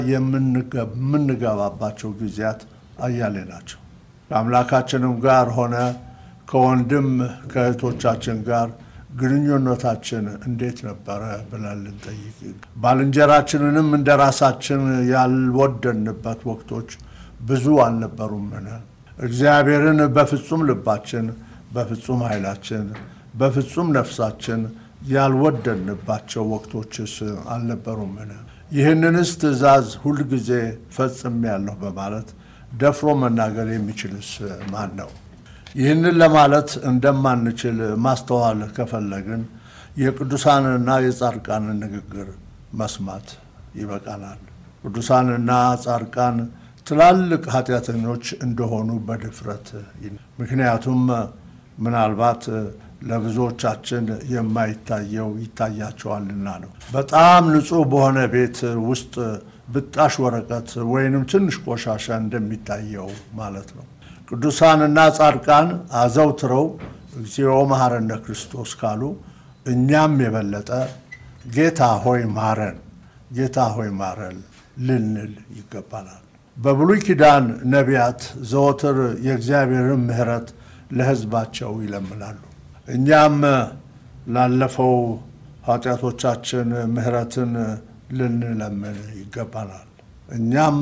የምንገባባቸው ጊዜያት አያሌ ናቸው። ከአምላካችንም ጋር ሆነ ከወንድም ከእህቶቻችን ጋር ግንኙነታችን እንዴት ነበረ ብለን ልንጠይቅ፣ ባልንጀራችንንም እንደ ራሳችን ያልወደንበት ወቅቶች ብዙ አልነበሩምን? እግዚአብሔርን በፍጹም ልባችን፣ በፍጹም ኃይላችን፣ በፍጹም ነፍሳችን ያልወደንባቸው ወቅቶችስ አልነበሩምን? ይህንንስ ትእዛዝ ሁልጊዜ ፈጽሜያለሁ በማለት ደፍሮ መናገር የሚችልስ ማን ነው? ይህንን ለማለት እንደማንችል ማስተዋል ከፈለግን የቅዱሳንና የጻድቃንን ንግግር መስማት ይበቃናል። ቅዱሳንና ጻድቃን ትላልቅ ኃጢአተኞች እንደሆኑ በድፍረት ምክንያቱም ምናልባት ለብዙዎቻችን የማይታየው ይታያቸዋልና ነው። በጣም ንጹሕ በሆነ ቤት ውስጥ ብጣሽ ወረቀት ወይንም ትንሽ ቆሻሻ እንደሚታየው ማለት ነው። ቅዱሳንና ጻድቃን አዘውትረው እግዚኦ መሐረነ ክርስቶስ ካሉ እኛም የበለጠ ጌታ ሆይ ማረን፣ ጌታ ሆይ ማረን ልንል ይገባናል። በብሉይ ኪዳን ነቢያት ዘወትር የእግዚአብሔርን ምሕረት ለሕዝባቸው ይለምናሉ። እኛም ላለፈው ኃጢአቶቻችን ምሕረትን ልንለምን ይገባናል። እኛም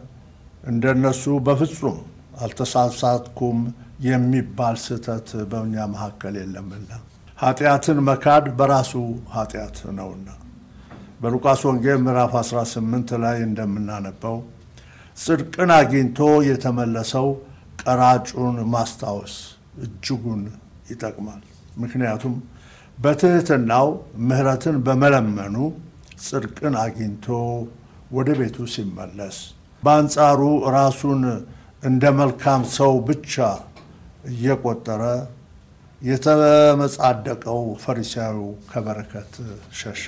እንደነሱ በፍጹም አልተሳሳትኩም የሚባል ስህተት በእኛ መካከል የለምና ኃጢአትን መካድ በራሱ ኃጢአት ነውና በሉቃስ ወንጌል ምዕራፍ 18 ላይ እንደምናነበው ጽድቅን አግኝቶ የተመለሰው ቀራጩን ማስታወስ እጅጉን ይጠቅማል። ምክንያቱም በትሕትናው ምሕረትን በመለመኑ ጽድቅን አግኝቶ ወደ ቤቱ ሲመለስ፣ በአንጻሩ ራሱን እንደ መልካም ሰው ብቻ እየቆጠረ የተመጻደቀው ፈሪሳዊው ከበረከት ሸሸ።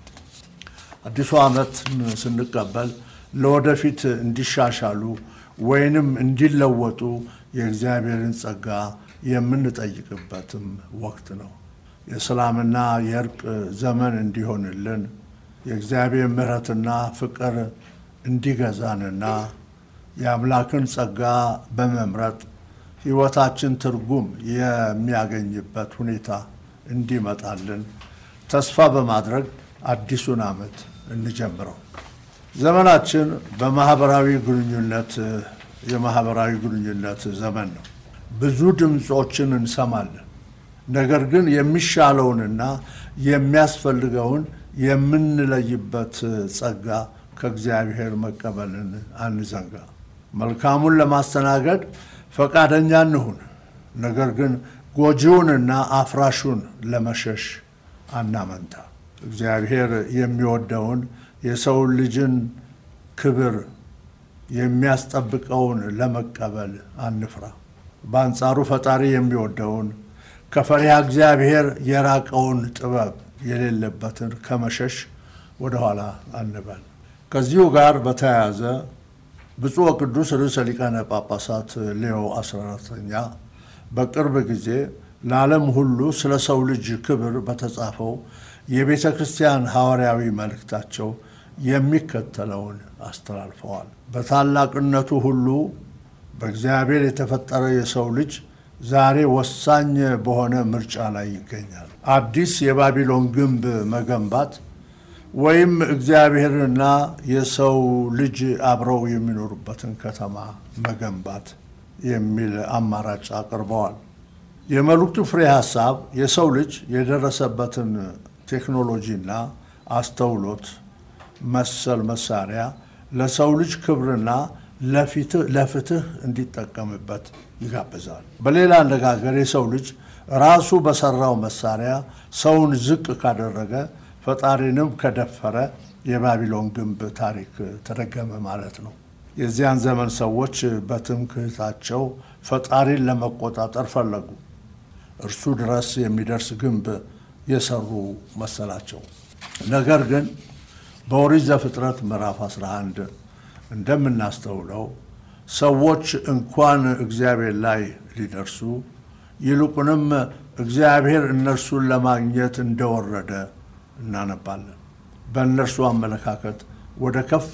አዲሱ ዓመት ስንቀበል ለወደፊት እንዲሻሻሉ ወይንም እንዲለወጡ የእግዚአብሔርን ጸጋ የምንጠይቅበትም ወቅት ነው። የሰላምና የእርቅ ዘመን እንዲሆንልን የእግዚአብሔር ምሕረትና ፍቅር እንዲገዛንና የአምላክን ጸጋ በመምረጥ ሕይወታችን ትርጉም የሚያገኝበት ሁኔታ እንዲመጣልን ተስፋ በማድረግ አዲሱን ዓመት እንጀምረው። ዘመናችን በማህበራዊ ግንኙነት የማህበራዊ ግንኙነት ዘመን ነው። ብዙ ድምፆችን እንሰማለን። ነገር ግን የሚሻለውንና የሚያስፈልገውን የምንለይበት ጸጋ ከእግዚአብሔር መቀበልን አንዘንጋ። መልካሙን ለማስተናገድ ፈቃደኛ እንሁን። ነገር ግን ጎጂውንና አፍራሹን ለመሸሽ አናመንታ። እግዚአብሔር የሚወደውን የሰው ልጅን ክብር የሚያስጠብቀውን ለመቀበል አንፍራ። በአንጻሩ ፈጣሪ የሚወደውን ከፈሪሃ እግዚአብሔር የራቀውን ጥበብ የሌለበትን ከመሸሽ ወደኋላ አንበል። ከዚሁ ጋር በተያያዘ ብፁዕ ወቅዱስ ርዕሰ ሊቃነ ጳጳሳት ሌዮ 14ኛ በቅርብ ጊዜ ለዓለም ሁሉ ስለ ሰው ልጅ ክብር በተጻፈው የቤተ ክርስቲያን ሐዋርያዊ መልእክታቸው የሚከተለውን አስተላልፈዋል። በታላቅነቱ ሁሉ በእግዚአብሔር የተፈጠረ የሰው ልጅ ዛሬ ወሳኝ በሆነ ምርጫ ላይ ይገኛል። አዲስ የባቢሎን ግንብ መገንባት ወይም እግዚአብሔርና የሰው ልጅ አብረው የሚኖሩበትን ከተማ መገንባት የሚል አማራጭ አቅርበዋል። የመልእክቱ ፍሬ ሐሳብ የሰው ልጅ የደረሰበትን ቴክኖሎጂና አስተውሎት መሰል መሳሪያ ለሰው ልጅ ክብርና ለፍትህ እንዲጠቀምበት ይጋብዛል። በሌላ አነጋገር የሰው ልጅ ራሱ በሰራው መሳሪያ ሰውን ዝቅ ካደረገ ፈጣሪንም ከደፈረ የባቢሎን ግንብ ታሪክ ተደገመ ማለት ነው። የዚያን ዘመን ሰዎች በትምክህታቸው ፈጣሪን ለመቆጣጠር ፈለጉ። እርሱ ድረስ የሚደርስ ግንብ የሰሩ መሰላቸው። ነገር ግን በኦሪት ዘፍጥረት ምዕራፍ 11 እንደምናስተውለው ሰዎች እንኳን እግዚአብሔር ላይ ሊደርሱ ይልቁንም እግዚአብሔር እነርሱን ለማግኘት እንደወረደ እናነባለን። በእነርሱ አመለካከት ወደ ከፍ